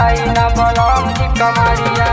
दबाई न बलम जी कमरिया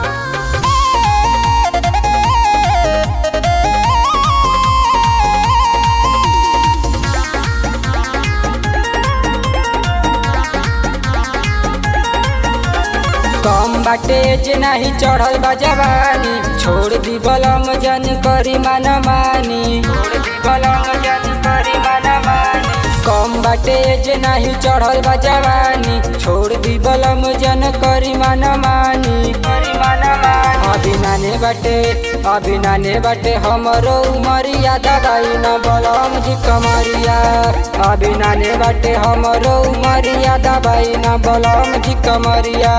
कम बाटे जे नाही चढ़ल बा जवानी छोड़ दी बलम जन करी मन मानी छोड़ दी बलम जन करी मन मानी कम बाटे जे नाही चढ़ल बा जवानी छोड़ दी बलम जन करी मन मानी करी मन मानी अभी नाने बाटे अभी नाने बाटे हमरो उमरिया दबाई न बलम जी कमरिया अभी नाने बाटे हमरो उमरिया दबाई न बलम जी कमरिया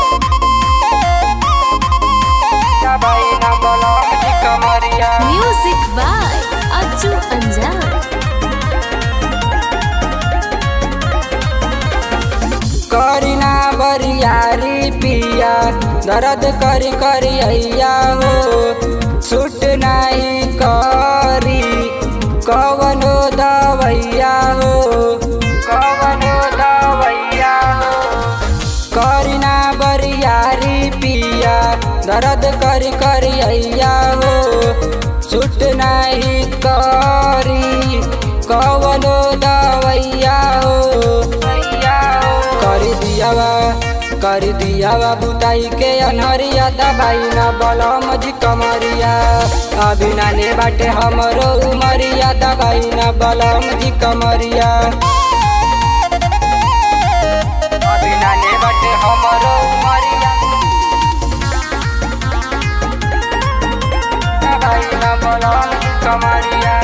दबाई न बलम जी कमरिया Music by Ajju Anjan. करीना बरियारी पिया दर्द करी करी अया हो छुट नहीं करी कवनो दवैया हो कवनो दवैया हो करीना बरियारी पिया दर्द करी करी अया हो छुट नहीं करी कवनो दवैया हो कर दियावा कर दियावा बुताई के अनहरिया दबाई न बलम जी कमरिया अभी नाने बाटे हमरो उमरिया दबाई न बलम जी कमरिया अभी नाने बाटे हमरो उमरिया दबाई न बलम जी कमरिया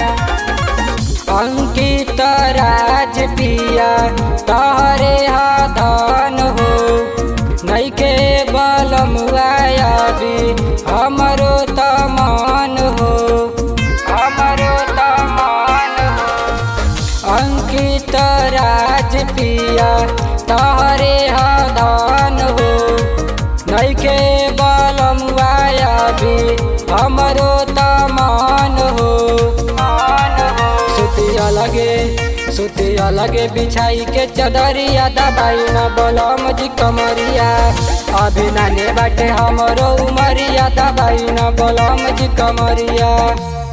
अंकित राज पिया तहरे धन हो नैके बलम भी हमरो तमान हो हमरो तमान हो अंकित राज पिया तहरे धन हो नैके बलम भी हमरो तमान हो सुतिया लगे सुतिया लगे बिछाई के चदरिया दबाई न बलम जी कमरिया अभी नाने बाटे हमरो उमरिया दबाई न बलम जी कमरिया